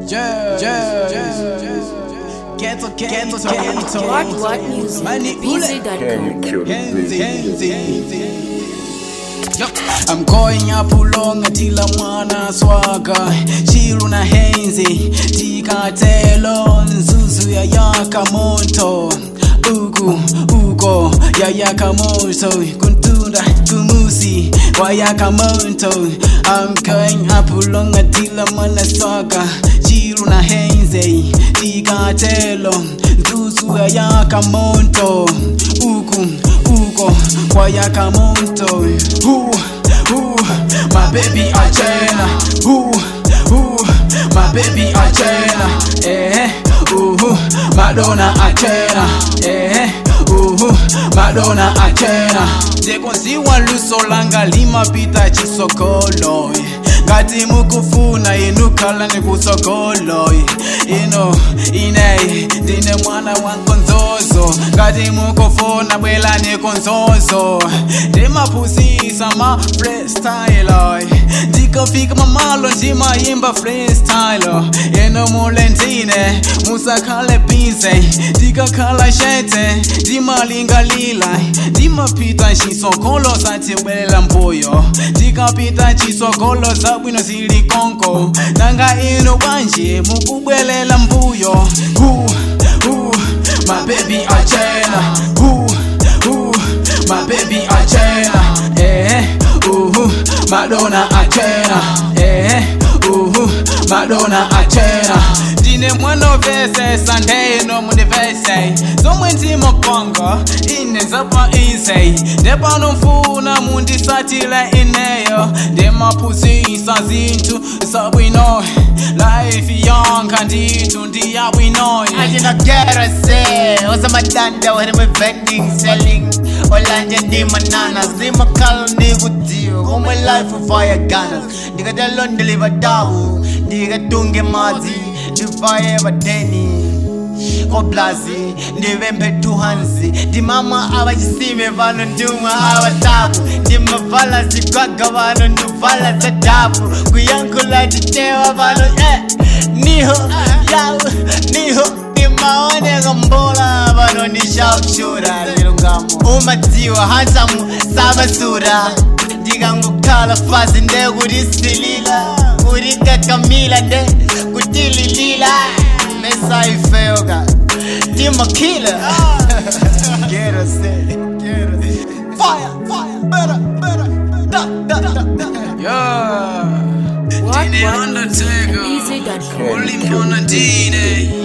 Jazz, jazz, Ghetto, ghetto, ghetto. What what music? Mani ule. BZ.com. Genzi, Genzi. Yup. I'm going up along tila mwana swaga chiru na henzi tikatelo nzuzu ya yaka moto uku uko ya yaka moto kuntunda kumusi wa yaka moto I'm going up along tila mwana swaga chiru na henzi tikatelo nzuzu ya yaka moto uku uko kwa yaka moto Ooh, ooh, my baby Achena Ooh, ooh, my baby Achena Eh, ooh, Madonna Achena Eh, ooh, Madonna Achena Jekonziwa luso langa limapita chisokolo ngati mukufuna inu khala nikusokolo ino ine ndine mwana wa nkonzozo ngati mukufuna bwela nikonzozo ndimaphusisa ma freestyle ndikafika mamalo ndimayimba freestyle ino mule ndine musakhale bize ndikakhala shete ndimalingalila ndimapita nchisokolo satibwelela mbuyo ndikapita nchisokolo zabwino zili konko nanga ino bwanje mukubwelela mbuyo uh, uh, my baby achena uh, uh, my baby achena eh, uh, madonna achena eh, uh, madonna achena ndine mwana vese sandeno mundivese zomwe ndimapanga ine zapa ize ndepanomfuna mundisatile ineyo ndimaphusisa zinthu zabwino life yonka ndithu ndiyabwinoyo Ajina gera se Oza madanda where me vending selling Olanje ndi manana Zima kalo ndi kudio All my life of fire gunners Ndiga dalo ndiliva dawu Ndiga tunge mazi Ndifaye badeni koblazi ndivembe tuhanzi ndimama avachisime vano ndimwe avatavu ndimavala zigwaga vano ndivala zadavu kuyankula titewa vano eh, niho yawu niho ndimaoneka mbola vano ndishaushura lilungamo umadziwa hansamu savasura ndikangokhala fazi ndekutisilila kurikakamila nde kutililila mesaifeoka timakila Quiero ser, quiero ser. Fire, fire, better, better, da, da, da, da. yeah. What Dine what Undertaker music? BZ.com. Only Mona Dine